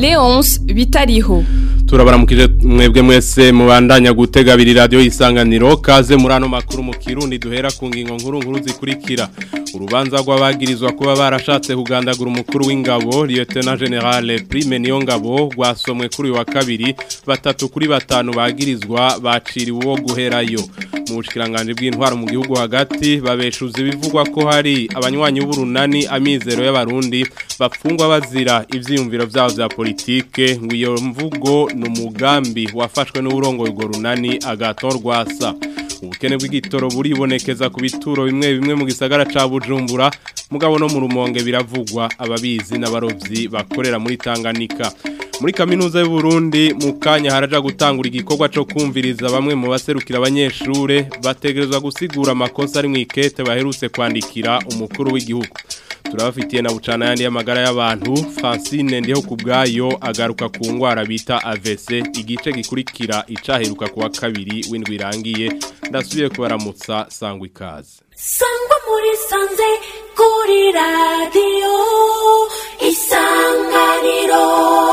Leonce Bitariho turabaramukije mwebwe mwese mubandanya gutega abiri radio isanganiro kaze muri ano makuru mu kirundi duhera ku ngingo nkuru nkuru zikurikira urubanza rw'abagirizwa kuba barashatse kugandagura umukuru w'ingabo Lieutenant General Prime Niyongabo rwasomwe kuri uyu wa kabiri batatu kuri batanu bagirizwa baciriwe uwo guherayo mu bushikiranganje bw'intwaro mu gihugu hagati babeshuza ibivugwa ko hari abanywanyi b'urunani amizero y'abarundi bapfungwa bazira ivyiyumviro vyabo vya politike ngo iyo mvugo ni umugambi wafashwe n'uburongo urwo runani agatorwasa ubukene bw'igitoro buribonekeza ku bituro bimwe bimwe mu gisagara ca Bujumbura mugabo no mu rumonge biravugwa ababizi n'abarovyi bakorera muri Tanganyika muri kaminuza y'u Burundi mu kanya haraja gutangura igikorwa cyo kumviriza bamwe mu baserukira abanyeshure bategerezwa gusigura amakosa ari mu ikete baherutse kwandikira umukuru w'igihugu turabafitiye na bucana yandi y'amagara y'abantu Francine ndiho kubgayo agaruka ku ngwara bita AVC igice gikurikira icaheruka kuwa kabiri w'indwi irangiye ndasubiye kubaramutsa sangwa ikaze sangwa muri sanze kuri radio isanganiro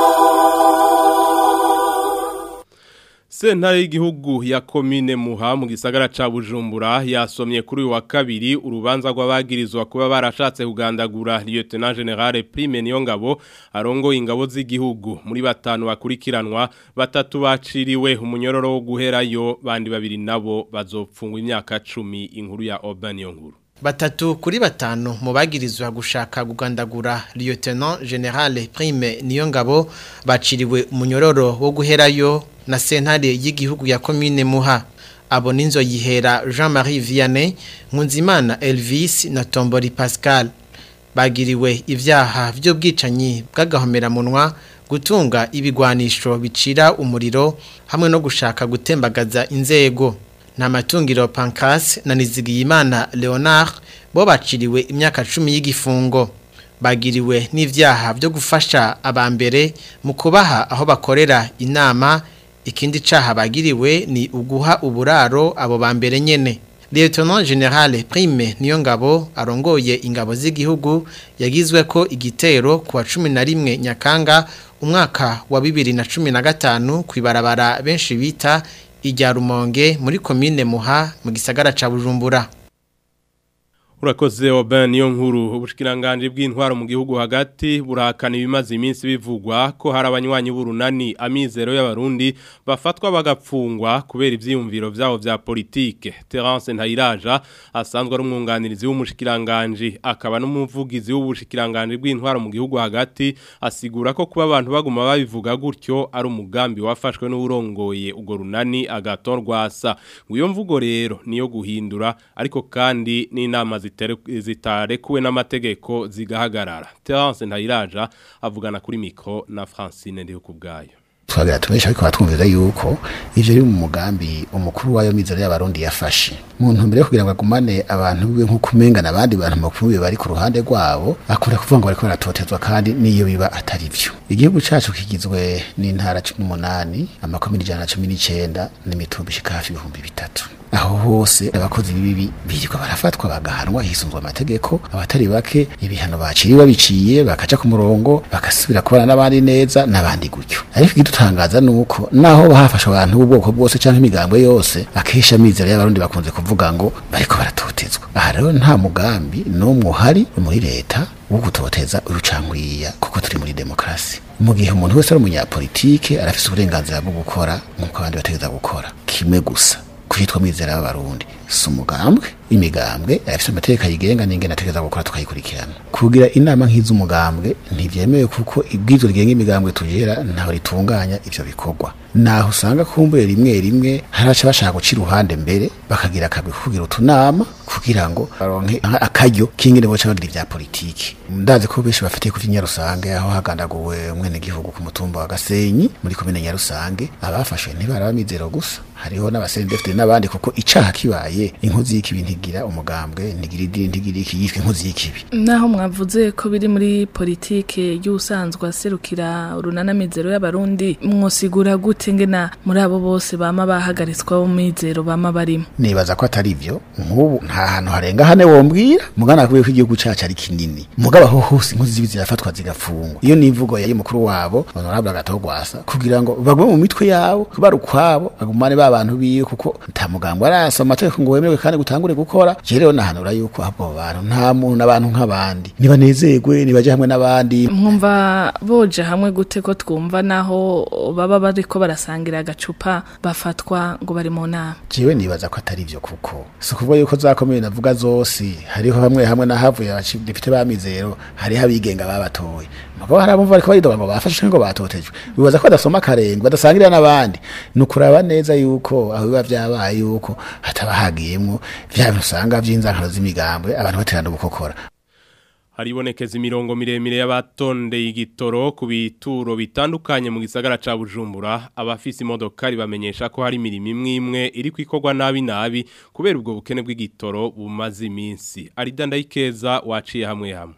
Sentare y'igihugu ya komine Muha mu gisagara ca Bujumbura yasomye kuri uyu wa kabiri urubanza rw'abagirizwa kuba barashatse kugandagura Lieutenant General Prime Niyongabo arongo ingabo z'igihugu muri batanu bakurikiranwa batatu baciriwe umunyororo wo guherayo bandi babiri nabo bazopfungwa imyaka 10 inkuru ya Urban Yonkuru Batatu kuri batanu mu bagirizwa gushaka gugandagura Lieutenant General Prime Niyongabo baciriwe umunyororo wo guherayo na sentare y'igihugu ya komine Muha abo ninzo yihera Jean-Marie Vianney Nkunzimana Elvis na Tombori Pascal bagiriwe ivyaha vy'ubwicanyi bw'agahomera munwa gutunga ibigwanisho bicira umuriro hamwe no gushaka gutembagaza inzego nta matungiro Pancras na Nizigiyimana Leonard bo baciriwe imyaka 10 y'igifungo bagiriwe n'ivyaha byo gufasha abambere mu kubaha aho bakorera inama ikindi caha bagiriwe ni uguha uburaro abo bambere nyene Lieutenant General Prime Niyongabo arongoye ingabo z'igihugu yagizwe ko igitero kuwa 11 Nyakanga umwaka wa 2015 kwibarabara benshi bita ijya rumonge muri komine muha mu gisagara ca bujumbura Urakoze Oben niyo nkuru ubushikiranganje bw'intwaro mu gihugu hagati burahakana ibimaze iminsi bivugwa ko hari abanywanyi b'urunani amizero y'abarundi bafatwa bagapfungwa kubera ivyiyumviro vyabo vya politike Terence Ntayiraja asanzwe ari umwunganirizi w'umushikiranganje akaba n'umuvugizi w'ubushikiranganje bw'intwaro mu gihugu hagati asigura ko kuba abantu baguma babivuga gutyo ari umugambi wafashwe n'urongoye ugo runani agatorwasa ngo iyo mvugo rero niyo guhindura ariko kandi n'inama zitarekuwe n'amategeko zigahagarara Terence Ntayiraja avugana kuri mikro na Francine ndiho kubgayo twagira tubesha ariko batwumvira yuko ivyo biri mu mugambi umukuru wayo mizero y'abarundi yafashe mu ntumbero yo kugira ngo agumane abantu biwe nko kumengana abandi bantu makuru bari ku ruhande rwabo akora kuvuga ngo bariko baratotezwa kandi niyo biba atari vyo igihugu cacu kigizwe n'intara 18 amakomine 119 n'imitumba ishika hafi ibihumbi bitatu aho hose abakozi bibi birirwa barafatwa bagahanwa hisunzwe amategeko abatari bake ibihano baciriwe babiciye bakaca ku murongo bagasubira kubana n'abandi neza n'abandi gutyo ariko igidutangaza nuko naho bahafasha abantu b'ubwoko bwose canke imigambwe yose akesha mizero y'abarundi bakunze kuvuga ngo bariko baratotezwa aha rero nta mugambi n'umwe uhari muri leta wo gutoteza urucangwiya kuko turi muri demokrasi mu gihe umuntu wese ari umunyapolitike arafise uburenganzira bwo gukora nk'uko abandi bategeza gukora kimwe gusa kwitwa mwizera w'abarundi si umugambwe imigambwe afite amategeko ayigenga n'ingene ategeza gukora tukayikurikirana kugira inama nk'iz'umugambwe ntivyemewe kuko ibwirizwa rigenga imigambwe tugera ntaho ritunganya ivyo bikorwa naho usanga kumbure rimwe rimwe haraca bashaka guca iruhande mbere bakagira akagwi kugira utunama kugira ngo baronke akaryo k'ingene boca bagira ivya politiki ndazi ko benshi bafitiye ku vy'inyarusange aho hagandaguwe umwene gihugu ku mutumba wa Gasenyi muri komine Nyarusange abafashwe ntibaraba mizero gusa hariho n'abasendefite n'abandi kuko icaha kibaye barabivugiye inkozi y'ikibi ntigira umugambwe ntigira idini ntigira iki yitwa inkozi y'ikibi naho mwavuze ko biri muri politike y'usanzwe aserukira urunana mizero y'abarundi mwosigura gute ngena muri abo bose bama bahagaritswa bo mizero bama barimo nibaza ko atari byo nk'ubu nta hantu harenga hane wombwira mugana kubera ko igihugu cacu ari kinini mugabo aho hose inkozi z'ibi zirafatwa zigafungwa iyo nivugo yari mukuru wabo honorable agatogwasa kugira ngo bagwe mu mitwe yabo bari ukwabo bagumane ba bantu biwe kuko nta mugambwe arasoma amategeko ngo wemerwe kandi gutangure gukora je rero nahanura yuko abo bantu nta muntu n'abantu nk'abandi nibanezerwe nibaje hamwe n'abandi mwumva boje hamwe gute ko twumva naho baba bariko barasangira agacupa bafatwa ngo bari mu nama jewe nibaza ko atari byo kuko si ukuvuga yuko zakomeye navuga zose hariho hamwe hamwe n'ahavuye abadepite b'amizero hariho abigenga babatoye mugabo hari abumva bariko baridoga ngo bafashe ngo batotejwe bibaza ko badasoma akarenge badasangirira n'abandi ni ukuraba neza yuko aho biba vyabaye yuko hataba hagiyemwo vya bintu usanga vy'inzankano z'imigambwe abantu baterana gukokora haribonekeza imirongo miremire y'abatondeye igitoro ku bituro bitandukanye mu gisagara ca Bujumbura abafise imodokari bamenyesha ko hari imirimo imwe imwe iri kwikorwa nabi nabi kubera ubwo bukene bw'igitoro bumaze iminsi arida ndayikeza waciye hamwe hamwe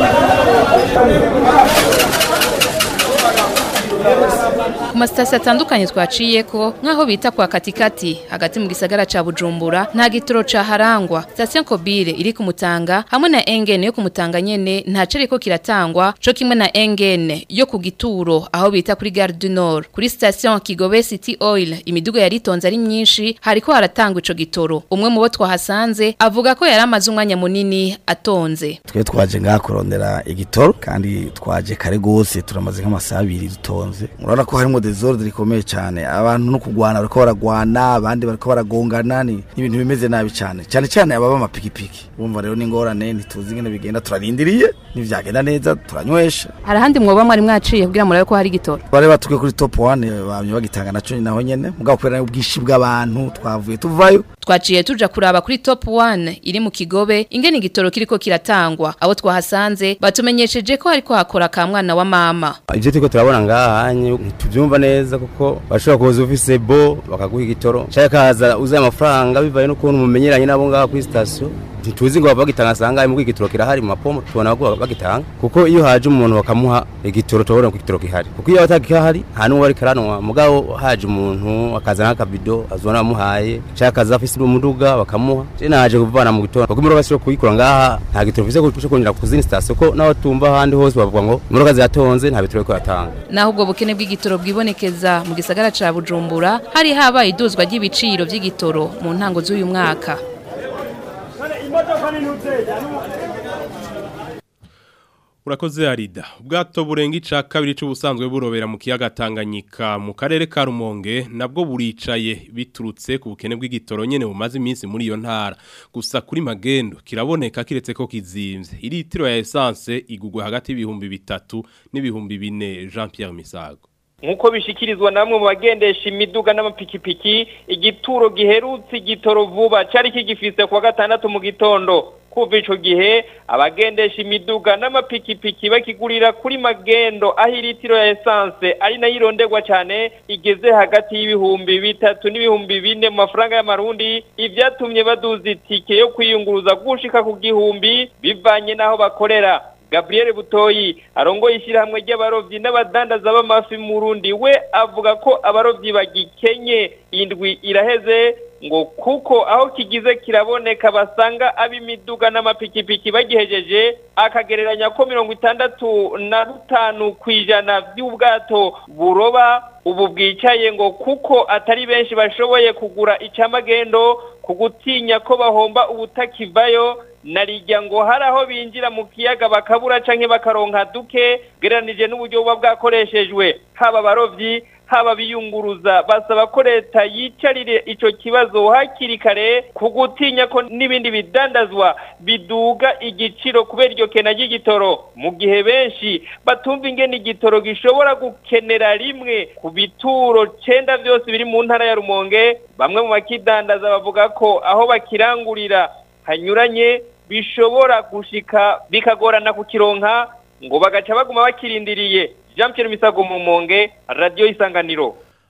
ku masitasiyo atandukanye twaciye ko nk'aho bita kwa katikati hagati mu gisagara ca bujumbura nta gitoro caharangwa sitasiyo kobire iri ku mutanga hamwe na engene yo ku mutanga nyene nta cereko kiratangwa co kimwe na engene yo ku gituro aho bita kuri gare du nord kuri sitasiyo kigobe city oil imiduga yari itonze ari myinshi hariko haratangwa ico gitoro umwe mu bo twahasanze avuga ko yari amaze umwanya munini atonze twe twaje ngaha kurondera igitoro kandi twaje kare gose turamaze nk'amasaha abiri dutonze urabona ko harimo desordre rikomeye cyane abantu no kugwana bariko baragwana abandi bariko baragongana ni ibintu bimeze nabi cyane cyane cyane ababa amapikipiki bumva rero n'ingorane ntituzi ingene bigenda turarindiriye nivyagenda neza turanywesha hari ahandi mwoba mwari mwaciye kugira murabe ko hari igitoro bari batuke kuri top 1 bamye bagitanga naco naho nyene mugabo kubera ubwishi bw'abantu twavuye tuvayo twaciye tuja kuraba kuri top 1 iri mu kigobe ingene igitoro kiriko kiratangwa abo twahasanze batumenyesheje ko hariko hakora ka mwana wa mama ivyo turiko turabona ngaha hanye ntituvyumva neza kuko bashobora kuza ufise bo bakaguha igitoro cyangwa kaza uzaye amafaranga bivaye n'ukuntu mumenyeranye nabo ngaha kuri sitasiyo ntituzi ngo bagitanga asanga mu igitoro kirahari mu mapomo tubona ko bagitanga kuko iyo haje umuntu bakamuha igitoro tubona ko igitoro gihari kuko iyo atakihari nta n'uwo bari karanwa mugabo haje umuntu akazana akabido azona bamuhaye cyangwa akaza afise umuduga bakamuha je naje kuvana mu gitoro kuko imodoka zishobora kuyikora ngaha nta gitoro mfise cyo kongera ku zindi sitasiyo ko naho tumva ahandi hose bavuga ngo imodoka ziratonze nta bitoro ko yatanga naho ubwo bukene bw'igitoro bwibonekeza mu gisagara ca Bujumbura hari habaye iduzwa ry'ibiciro vy'igitoro mu ntango z'uyu mwaka Urakoze Arida. Ubwato burenga ica kabiri c'ubusanzwe burobera mu kiyaga Tanganyika mu karere ka Rumonge nabwo buricaye biturutse ku bukene bw'igitoro nyene bumaze iminsi muri iyo ntara. Gusa kuri magendo kiraboneka kiretse ko kizimvye. Iritiro ya essence igugwa hagati y'ibihumbi bitatu n'ibihumbi bine Jean Pierre Misago. Nkuko bishikirizwa namwe mu bagendesha imiduga n'amapikipiki igituro giherutse igitoro vuba cari kigifise kwa gatandatu mu gitondo kuva ico gihe abagendesha imiduga n'amapikipiki bakigurira kuri magendo aho iritiro ya essence ari nayo ironderwa cyane igeze hagati y'ibihumbi bitatu n'ibihumbi bine mu mafaranga y'amarundi ivyatumye baduza itike yo kwiyunguruza gushika ku gihumbi bivanye n'aho bakorera Gabriel Butoyi arongoye ishyirahamwe ry'abarovyi n'abadandaza b'amafi mu Burundi we avuga ko abarovyi bagikenye indwi iraheze ngo kuko aho kigize kiraboneka basanga ab'imiduga n'amapikipiki bagihejeje akagereranya ko mirongo itandatu na bitanu ku ijana by'ubwato buroba ubu bwicaye ngo kuko atari benshi bashoboye kugura icamagendo ku gutinya ko bahomba ubutakivayo narijya ngo hari aho binjira mu kiyaga bakabura canke bakaronka duke gereranije n'uburyo buba bwakoreshejwe haba abarovyi haba biyunguruza basaba ko leta yicarire ico kibazo hakiri kare ku gutinya ko n'ibindi bidandazwa biduga igiciro kubera iryo kena ry'igitoro mu gihe benshi batumva ingene igitoro gishobora gukenera rimwe ku bituro cenda vyose biri mu ntara ya Rumonge bamwe mu bakidandaza bavuga ko aho bakirangurira hanyuranye bishobora gushika bikagorana kukironka ngo bagaca baguma bakirindiriye Jean Pierre Misago mu Monge Radio Isanganiro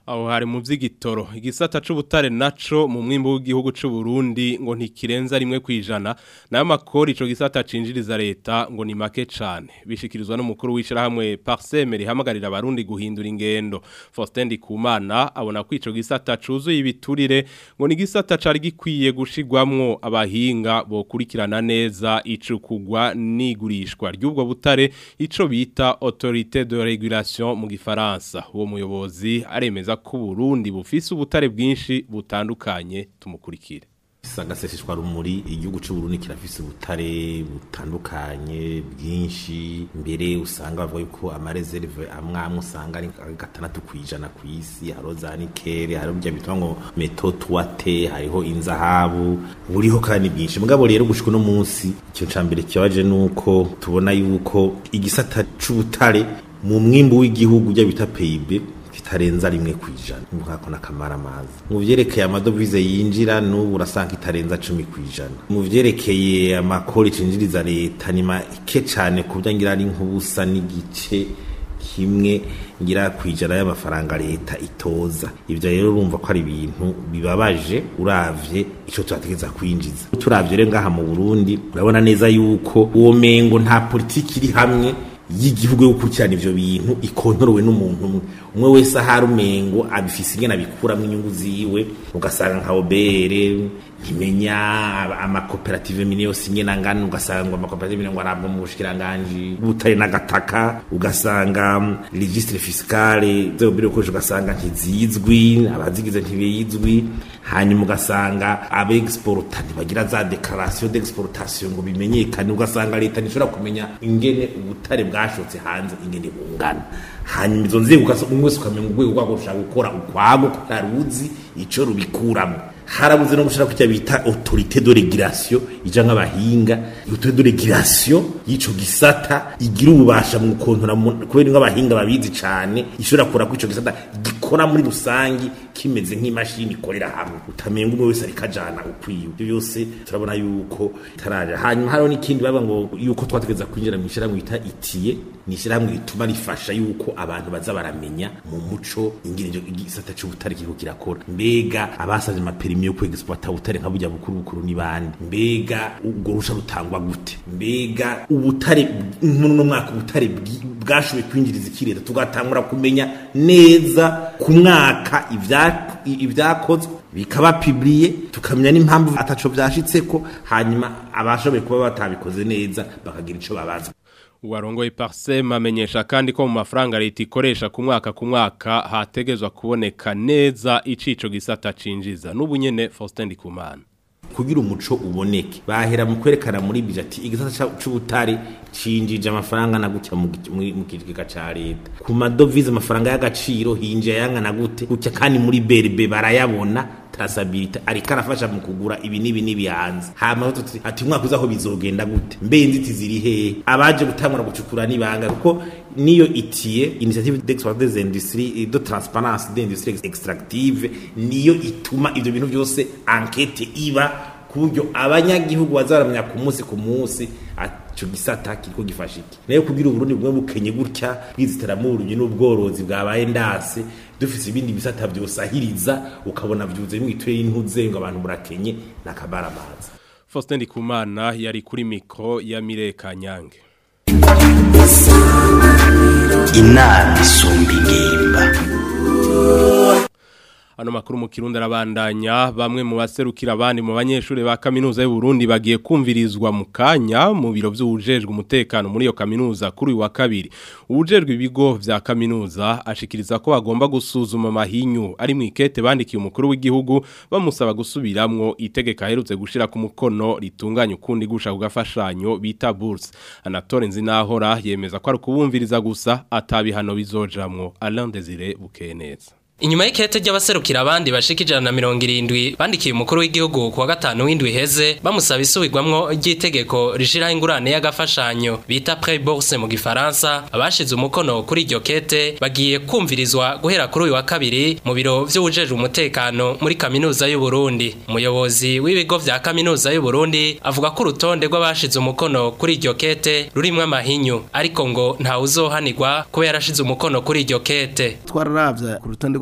aho hari mu vy'igitoro igisata c'ubutare naco mu mwimbo w'igihugu c'u Burundi ngo ntikirenza rimwe kwijana nayo makori ico gisata cinjiriza leta ngo ni make cane bishikirizwa n'umukuru w'ishirahamwe Parseme rihamagarira abarundi guhindura ingendo Faustin Ndikumana abona ko ico gisata cuzuye ibiturire ngo ni gisata cari gikwiye gushigwamwo abahinga bokurikirana neza icukugwa n'igurishwa ry'ubwo butare ico bita autorité de régulation mu gifaransa uwo muyobozi aremeza ko Burundi bufise ubutare bwinshi butandukanye tumukurikire sagaseseshwa rumuri igihugu cy'u Burundi kirafise ubutare butandukanye bwinshi mbere usanga bavuga yuko amareserve amwe amwe usanga ari gatandatu kwijana ku isi hariho za nikele hariho bya bitwa ngo meto tuwate hariho inzahabu buriho kandi bwinshi mugabo rero gushika no munsi icyo cambere kibaje nuko tubona yuko igisata c'ubutare mu mwimbu w'igihugu bya bita PIB kitarenza rimwe kwijana nkako nakamara amazi mu vyerekeye amadovize yinjira n'ubu urasanga itarenza cumi kwijana mu vyerekeye amakori cinjiriza leta ni make cane ku byo ngira ari nk'ubusa n'igice kimwe ngira kwijana y'amafaranga leta itoza ivyo rero urumva ko ari ibintu bibabaje uravye ico turategeza kwinjiza turavye rero ngaha mu Burundi urabona neza yuko uwo mengo nta politiki iri hamwe y'igihugu yo gukurikirana ivyo bintu ikontorowe n'umuntu umwe umwe wese ahari umengo abifise ingene abikuramo inyungu ziwe ugasanga nka obere ntimenya amakoperative mine yose imwe nangana ugasanga ngo amakoperative mine ngo arabwa mu bushikiranganji butare n'agataka ugasanga registre fiscale zero biro koje ugasanga ntizizwi abazigize ntibizwi hanyuma ugasanga abexporta ntibagira za declaration d'exportation ngo bimenyekane ugasanga leta ntishobora kumenya ingene ubutare bwashotse hanze ingene bungana hanyuma izo nzego umwe wese ukamenya urwego rwabo rushaka gukora ukwago kutaruzi ico rubikuramo harabuze no gushira kujya bita autorité de régulation ija nk'abahinga autorité de régulation y'ico gisata igira ububasha mu kontora kubera nk'abahinga babizi cane ishobora kura ko ico gisata gikora muri rusangi kimeze nk'imashini ikorera hamwe utamenga umwe wese ariko ajana ukwiye ibyo byose turabona yuko taraja hanyuma hariho n'ikindi baba ngo yuko twategeza kwinjira mu ishyirahamwe bita itiye ni ishyirahamwe rituma rifasha yuko abantu baza baramenya mu muco ingene igisata c'ubutare kiriko kirakora mbega abasavye amaperimi yo kwegisiplata ubutare nka burya bukuru bukuru ni bande mbega ubwo rusha rutangwa gute mbega ubutare no mwaka ubutare bwashoboye kwinjiriza ikireta tugatangura kumenya neza ku mwaka ibyakozwe bikaba pibliye tukamenya n'impamvu ataco byashitseko hanyuma abashoboye kuba batabikoze neza bakagira ico babaza Uwarongoye Parsem amenyesha kandi ko mu mafaranga leta ikoresha ku mwaka ku mwaka hategezwa kuboneka neza icico gisata cinjiza n'ubunyene Faustin Ndikumana kugira umuco uboneke bahera mu kwerekana muri bijati igisata c'ubutare cinjije amafaranga na gutya mu kigega ca leta ku madovize amafaranga y'agaciro hinje yangana gute gutya kandi muri berbe barayabona traceability ariko arafasha mu kugura ibi nibi nibi hanze hama tuti ati umwaka uzaho bizogenda gute mbe inziti ziri hehe abaje gutangura gucukura nibanga kuko niyo itiye initiative d'exploitation des industries de transparence des industries extractive niyo ituma ivyo bintu byose enquête iba kuburyo abanyagihugu bazaramenya ku munsi ku munsi ico gisata kiriko gifasha iki nayo kugira uburundi bumwe bukenye gutya bwiziteramo urunyi n'ubworozi bwabaye ndase dufise ibindi bisata vyosahiriza ukabona vyuze mwiture y'intuze ngo abantu burakenye nakabaramaza Faustin Ndikumana yari kuri mikro ya Mireka Nyange inama isumba ingimba Ano makuru mu Kirundi arabandanya bamwe mu baserukira abandi mu banyeshuri ba kaminuza y'u Burundi bagiye kumvirizwa mu kanya mu biro by'ubujejwe umutekano muri iyo kaminuza kuri uyu wa kabiri ubujejwe ibigo vya kaminuza ashikiriza ko bagomba gusuzuma mahinyu ari mu ikete bandikiye umukuru w'igihugu bamusaba gusubiramwo itegeka aherutse gushira ku mukono ritunganya ukundi gusha kugafashanyo bita bourse Anatole Nzinahora yemeza ko ari kubumviriza gusa atabihano bizojamwo Alain Desire Bukeneza Inyuma y'ikete ry'abaserukira abandi bashika ijana na mirongo irindwi bandikiye umukuru w'igihugu kuwa gatanu w'indwi heze bamusaba isubirwamwo ry'itegeko rishiraho ingurane y'agafashanyo bita prêt bourse mu gifaransa abashize umukono kuri iryo kete bagiye kumvirizwa guhera kuri uyu wa kabiri mu biro vy'ubujejwe umutekano muri kaminuza y'u Burundi umuyobozi w'ibigo vya kaminuza y'u Burundi avuga ko urutonde rw'abashize umukono kuri iryo kete rurimwo amahinyu ariko ngo nta uzohanirwa kuba yarashize umukono kuri iryo kete twararavye ku rutonde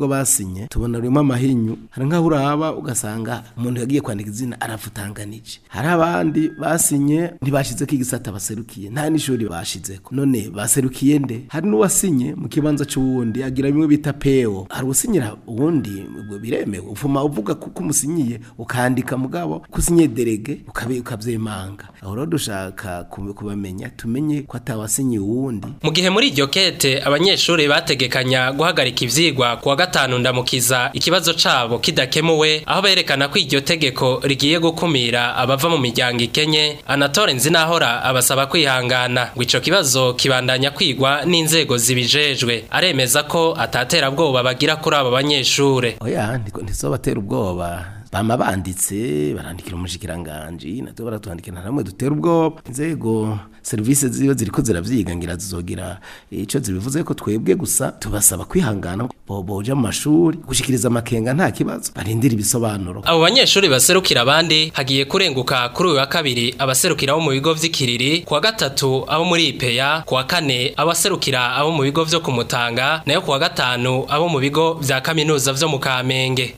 nubwo basinye tubona rurimo amahinyu hari nk'aho uraba ugasanga umuntu yagiye kwandika izina arafutanganije hari abandi basinye ntibashyize ko igisata baserukiye nta n'ishuri bashizeko none baserukiye nde hari n'uwasinye mu kibanza cy'uwundi agira bimwe bita peo hari usinyira uwundi ubwo biremewe ufuma uvuga kuko umusinyiye ukandika mugabo kusinye derege ukabe ukavyemanga aho rero dushaka kube- kubamenya tumenye ko atawasinyiye uwundi Mu gihe muri iryo kete abanyeshuri bategekanya guhagarika ivyigwa kuwa gatanu ndamukiza ikibazo cabo kidakemuwe aho berekana ko iryo tegeko rigiye gukumira abava mu miryango ikenye Anatole Nzinahora abasaba kwihangana ngo ico kibazo kibandanya kwigwa n'inzego zibijejwe aremeza ko atatera bwoba bagira kuri abo banyeshure oya ndiko ntizobatera ubwoba bama banditse barandikira umushikiranganji natwe baratwandikira namwe dutera ubwoba inzego serivisi ziyo ziriko ziravyiga ngira zizogira ico zibivuze ko twebwe gusa tubasaba kwihangana bo boja mu mashuri gushikiriza amakenga nta kibazo barindira ibisobanuro Abo banyeshuri baserukira abandi hagiye kurenguka kuri uyu wa kabiri abaserukira abo mu bigo vy'ikiriri kuwa gatatu abo muri IPEA kuwa kane abaserukira abo mu bigo vyo kumutanga nayo kuwa gatanu abo mu bigo vya kaminuza vyo mu Kamenge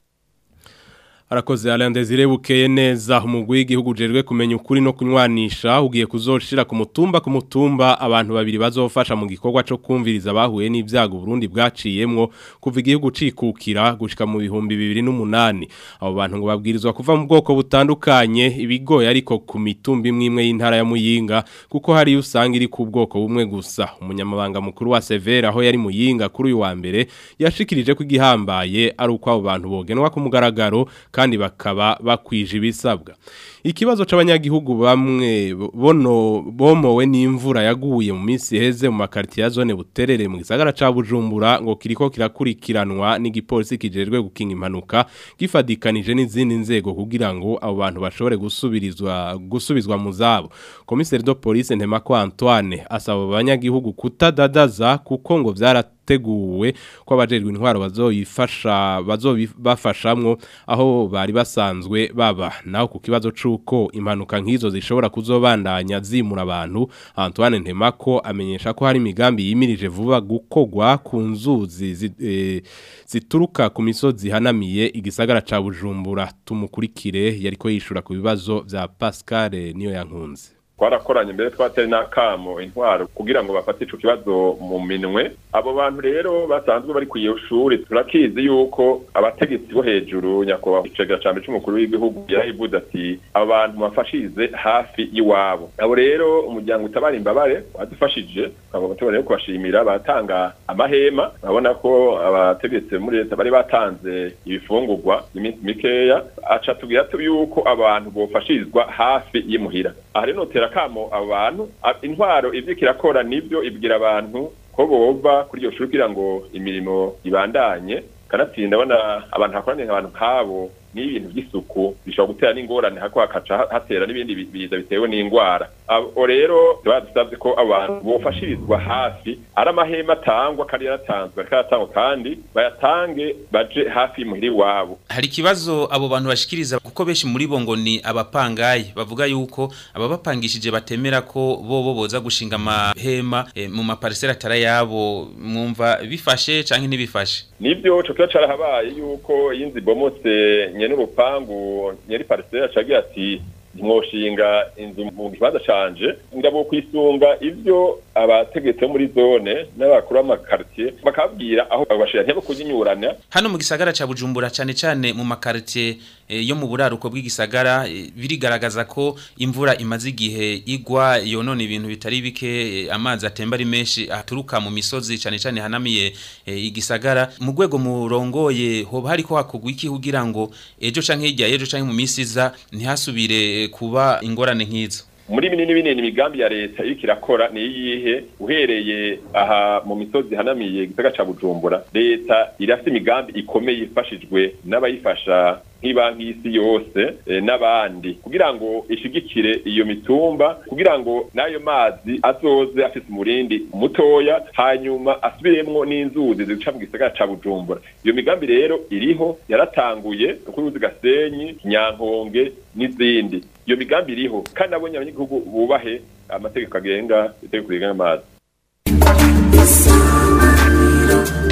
Arakoze Alain Desire bukeye neza umugwi w'igihugu ujejwe kumenya ukuri no kunywanisha ugiye kuzoshira ku mutumba ku mutumba abantu babiri bazofasha mu gikorwa cyo kumviriza bahuye n'ibyago Burundi bwaciyemwo kuva igihugu cikukira gushika mu bihumbi 2008 abo bantu ngo babwirizwa kuva mu bwoko butandukanye ibigoye ariko ku mitumba imwe imwe y'intara ya Muyinga kuko hari usanga iri ku bwoko bumwe gusa umunyamabanga mukuru wa Severa aho yari Muyinga kuri uyu wa mbere yashikirije ko igihambaye ari uko abo bantu bogenwa ku mugaragaro kandi bakaba bakwije ibisabwa ikibazo c'abanyagihugu bamwe bono bomowe n'imvura yaguye mu minsi heze mu makartier ya zone buterere mu gisagara ca Bujumbura ngo kiriko kirakurikiranwa n'igipolisi kijejwe gukinga impanuka gifadikanije n'izindi nzego kugira ngo abo bantu bashobore gusubirizwa gusubizwa mu zabo komiseri do police Ntemako Antoine asaba abanyagihugu kutadadaza kuko ngo vyara teguwe ko abajejwe intwaro bazoyifasha bazobafashamwo aho bari basanzwe baba naho ku kibazo cuko impanuka nkizo zishobora kuzobandanya zimura abantu Antoine Ntemako amenyesha ko hari imigambi yimirije vuba gukogwa ku nzuzi zi, e, zituruka ku misozi hanamiye igisagara ca Bujumbura tumukurikire yariko yishura ku bibazo vya Pascal niyo yankunze twarakoranye mbere twatari n'akamo intwaro kugira ngo bafate ico kibazo mu minwe abo bantu rero basanzwe bari ku iyo shuri turakizi yuko abategetsi bo hejuru nyakubahwa icegera ca mbere c'umukuru w'igihugu yarahivuze ati abo bantu bafashize hafi y'iwabo abo rero umuryango utabara imbabare wadufashije tukaba tubona rero kubashimira batanga amahema urabona ko abategetsi muri leta bari batanze ibifungurwa iminsi mikeya aca tubwira yuko abantu bofashirizwa hafi y'imuhira aha rero notera kamo abo bantu intwaro ivyo kirakora nivyo ibwira abantu ko bova kuri iyo shuri kugira ngo imirimo ibandanye kanatsinda abona abantu hakoraniye abantu nk'abo n'ibintu by'isuku bishobora gutera n'ingorane hako hakaca hatera n'ibindi biza bitewe n'indwara abo rero badusabye ko abantu bofashirizwa hafi ari amahema atangwa kandi yaratanzwe ariko yaratangwa kandi bayatange baje hafi muhiri iwabo hari ikibazo abo bantu bashikiriza kuko benshi muri bo ngo ni abapangayi bavuga yuko ababapangishije batemera ko bo bo boza gushinga amahema e, mu maparisera atari yabo mwumva bifashe canke ntibifashe nibyo cyo kiba carahabaye yuko yinzi bomotse nyene urupangu nyeri parisera cagiye ati ntimwoshinga inzu mu kibanza canje ngabo kwisunga ivyo abategetsi bo muri zone n'abakuru b'amakartier bakabwira aho bashira ntebo kujinyurana hano mu gisagara ca Bujumbura cane cane mu makartier e, yo mu buraruko bw'igisagara e, birigaragaza ko imvura imaze igihe igwa yonona ibintu bitari bike e, amazi atemba ari menshi aturuka mu misozi cane cane hanamiye e, igisagara mu rwego murongoye hoba hariko hakugwa iki kugira ngo ejo canke hirya ejo canke mu misi iza ntihasubire kuba ingorane nk'izo muri binini binini imigambi ya leta iriko irakora ni iyihe uhereye aha mu misozi hanamiye igisagara ca Bujumbura leta irafite imigambi ikomeye ifashijwe n'abayifasha nk'ibanki y'isi yose e, n'abandi kugira ngo ishigikire iyo mitumba kugira ngo n'ayo mazi azoze afise umurindi mutoya hanyuma asubiremwo n'inzuzi zica mu gisagara ca Bujumbura iyo migambi rero iriho yaratanguye kuri uzi Gasenyi Nyankonge n'izindi iyo migambi iriho kandi abonye abanyagihugu bubahe amategeko agenga itegeko rigenga amazi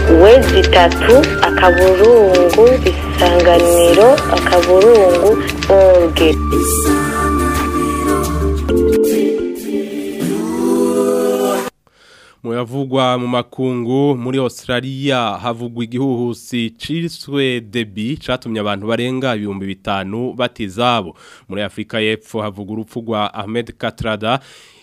wezi itatu akaburungu isanganiro akaburungu orge Muyavugwa mu makungu muri Australia havugwa igihuhusi ciswe debi catumye abantu barenga ibihumbi bitanu batizabo muri Afrika y'Epfo havugwa urupfu rwa Ahmed Katrada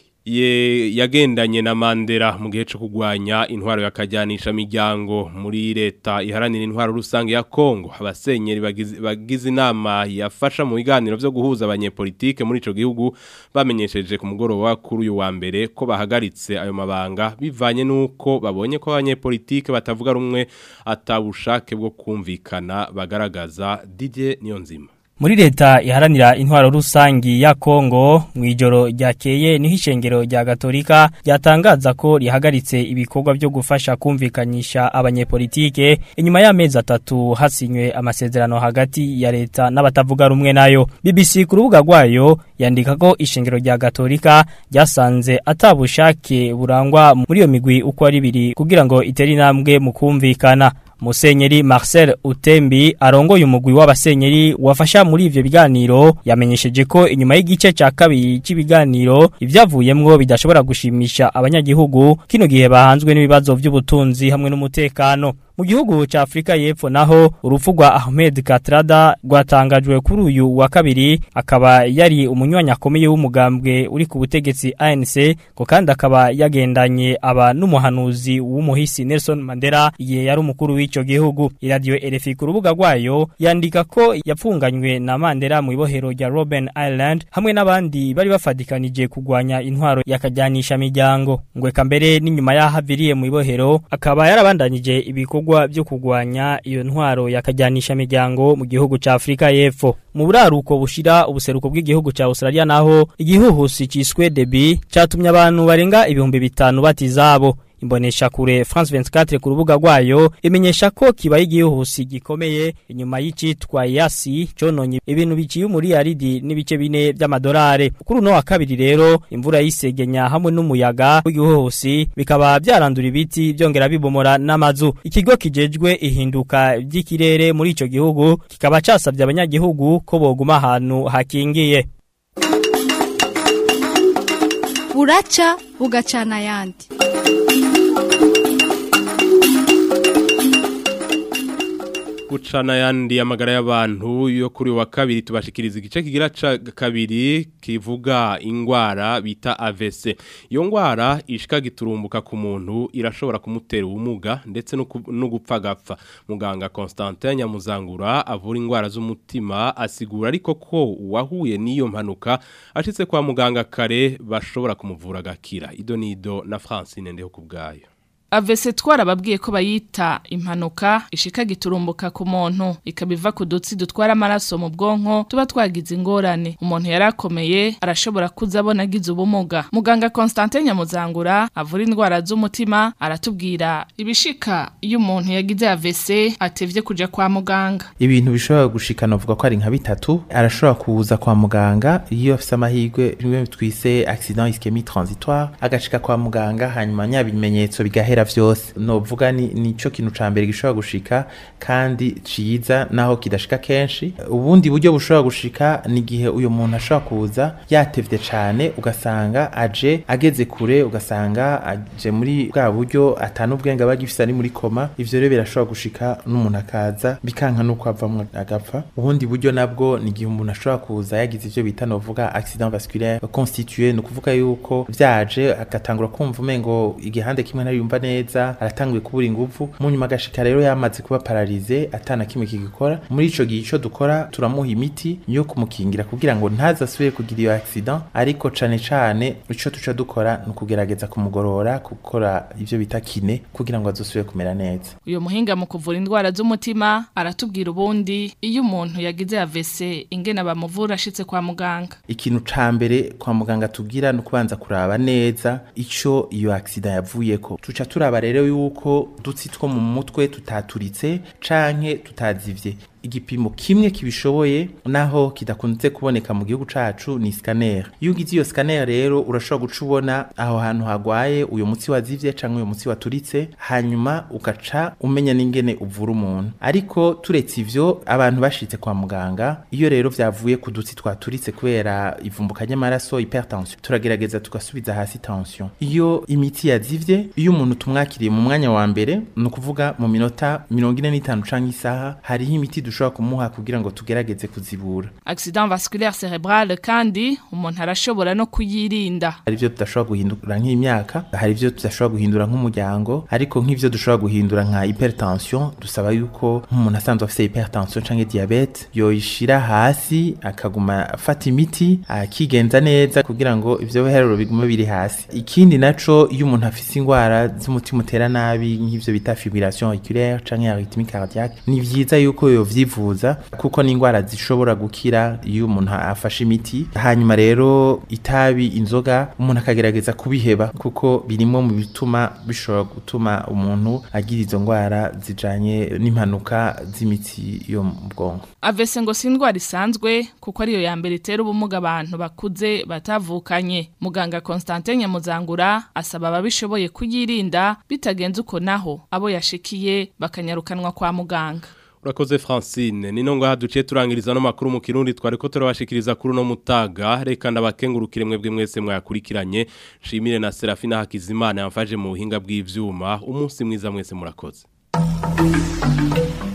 ye yagendanye na Mandela mu gihe cyo kugwanya intwaro yakajyanisha miryango muri leta iharanira intwaro rusange ya Kongo abasenyeri bagize bagize inama yafasha mu biganiro byo guhuza abanyepolitike muri ico gihugu bamenyesheje ku mugoroba kuri uyu wa mbere ko bahagaritse ayo mabanga bivanye nuko babonye ko abanyepolitike batavuga rumwe atabushake bwo kumvikana bagaragaza Didier Niyonzima Muri leta iharanira intwaro rusangi ya Kongo mwijoro ryakeye niho ishengero rya Gatolika ryatangaza ko rihagaritse ibikorwa byo gufasha kumvikanyisha abanyepolitike inyuma y'amezi atatu hasinywe amasezerano hagati ya leta n'abatavuga rumwe nayo BBC ku rubuga rwayo yandika ko ishengero rya Gatolika ryasanze atabushake burangwa muri iyo migwi uko ari biri kugira ngo itere intambwe mu kumvikana Musenyeri Marcel Utembi arongoye umugwi w'abasenyeri wafasha muri ivyo biganiro yamenyesheje ko inyuma y'igice ca kabiri c'ibiganiro ivyavuyemwo bidashobora gushimisha abanyagihugu kino gihe bahanzwe n'ibibazo vy'ubutunzi hamwe n'umutekano mu gihugu ca Afrika y'Epfo naho urupfu rwa Ahmed Katrada rwatangajwe kuri uyu wa kabiri akaba yari umunywanyi akomeye w'umugambwe uri ku butegetsi ANC ko kandi akaba yagendanye aba n'umuhanuzi w'umuhisi Nelson Mandela igihe yari umukuru w'ico gihugu iradio RFI ku rubuga rwayo yandika ko yapfunganywe na Mandela mu ibohero rya Robben Island hamwe n'abandi bari bafadikanije kugwanya intwaro yakajyanisha miryango ngweka mbere n'inyuma yahaviriye mu ibohero akaba yarabandanije ibiko ibikorwa byo kugwanya iyo ntwaro yakajyanisha miryango mu gihugu ca Afrika y'Epfo mu buraruko bushira ubuseruko bw'igihugu ca Australia naho igihuhusi ciswe Debi catumye abantu barenga ibihumbi bitanu batizabo imbonesha kure France 24 ku rubuga rwayo imenyesha ko kibaye igihuhusi gikomeye inyuma y'icitwa Yasi cononye ibintu biciye muri aridi n'ibice bine by'amadolari kuri uno wa kabiri rero imvura yisegenya hamwe n'umuyaga w'igihuhusi bikaba byarandura ibiti byongera bibomora n'amazu ikigo kijejwe ihinduka ry'ikirere muri ico gihugu kikaba casabye abanyagihugu ko boguma ahantu hakingiye buraca bugacana ayandi gucana yandi amagara y'abantu yo kuri wa kabiri tubashikiriza igice kigira ca kabiri kivuga ingwara bita AVC iyo ngwara ishika giturumbuka ku muntu irashobora kumutera ubumuga ndetse no gupfa gapfa muganga Constantin Nyamuzangura avura ingwara z'umutima asigura ariko ko uwahuye n'iyo mpanuka ashitse kwa muganga kare bashobora kumuvura gakira ido nido na Francine ndeho kubgayo avese twarababwiye ko bayita impanuka ishika giturumbuka ku muntu ikabiva ku dutsi dutwara amaraso mu bwonko tuba twagize ingorane umuntu yarakomeye arashobora kuzabona agize ubumuga muganga Constantin Nyamuzangura avura indwara z'umutima aratubwira ibishika iyo umuntu yagize avese atevye kuja kwa muganga ibintu bishobora gushikana uvuga ko ari nka bitatu arashobora kuza kwa muganga iyo afise amahirwe bimwe twise accident ischemique transitoire agashika kwa muganga hanyuma nyabimenyetso bigahera vyose novuga ni nico kintu ca mbere gishobora gushika kandi ciza naho kidashika kenshi ubundi buryo bushobora gushika ni gihe uyo muntu ashobora kuza yatevye cane ugasanga aje ageze kure ugasanga aje muri bwa buryo atanu ubwenge abagifisa ari muri koma ivyo rero birashobora gushika n'umuntu akaza bikanka nuko avamwe agapfa ubundi buryo nabwo ni gihe umuntu ashobora kuza yagize ivyo bita novuga accident vasculaire constitué no kuvuga yuko vyaje agatangura kumva umengo igihande kimwe ntayumva neza aratanguye kubura ingufu mu nyuma agashika rero yamaze kuba paralize atana kimwe kigikora muri ico gihe ico dukora turamuha imiti yo kumukingira kugira ngo ntazasubire kugira iyo accident ariko cane cane ico tuca dukora ni ukugerageza kumugorora gukora ivyo bita kine kugira ngo azosubire kumera neza uyo muhinga mu kuvura indwara z'umutima aratubwira ubundi iyo umuntu yagize AVC ingene bamuvura ashitse kwa muganga ikintu ca mbere kwa muganga tubwira no kubanza kuraba neza ico iyo accident yavuyeko tuca turaba rero yuko dutsi two mu mutwe tutaturitse canke tutazivye igipimo kimwe kibishoboye naho kidakunze kuboneka mu gihugu cacu ni scanner iyo ugize iyo scanner rero urashobora guca ubona aho hantu hagwaye uyo mutsi wazivye canke uyo mutsi waturitse hanyuma ugaca umenya n'ingene uvura umuntu ariko turetse ivyo abantu bashitse kwa muganga iyo rero vyavuye ku dutsi twaturitse kubera ivumbuka ry'amaraso hypertension turagerageza tugasubiza hasi tension iyo imiti yazivye iyo umuntu tumwakiriye mu mwanya wa mbere ni ukuvuga mu minota mirongo ine n'itanu canke isaha hariho imiti dushobora kumuha kugira ngo tugerageze kuzibura accident vasculaire cerebral kandi umuntu arashobora no kuyirinda hari ivyo tudashobora guhindura nk'imyaka hari ivyo tudashobora guhindura nk'umuryango ariko nk'ivyo dushobora guhindura nka hypertension dusaba yuko nk'umuntu asanzwe afise hypertension canke diabete yoyishira hasi akaguma afata imiti akigenza neza kugira ngo ivyo biharuro bigume biri hasi ikindi naco iyo umuntu afise ingwara z'umutima utera nabi nk'ivyo bita fibrillation auriculaire canke arythmie cardiaque ni vyiza yuko yovyivuza kuko ni ingwara zishobora gukira iyo umuntu afashe imiti hanyuma rero itabi inzoga umuntu akagerageza kubiheba kuko birimo mu bituma bishobora gutuma umuntu agira izo ngwara zijanye n'impanuka z'imitsi yo mu bwonko avese ngo si indwara isanzwe kuko ariyo ya mbere itera ubumuga abantu bakuze batavukanye muganga Constantin Nyamuzangura asaba ababishoboye kuyirinda bitagenze uko naho abo yashikiye bakanyarukanwa kwa muganga Urakoze Francine nino ngo haduciye turangiriza no makuru mu kirundi twari ko turabashikiriza kuri no mutaga reka ndabakengurukire mwebwe mwese mwakurikiranye shimire na Serafina Hakizimana yamfaje mu buhinga bw'ivyuma umunsi mwiza mwese murakoze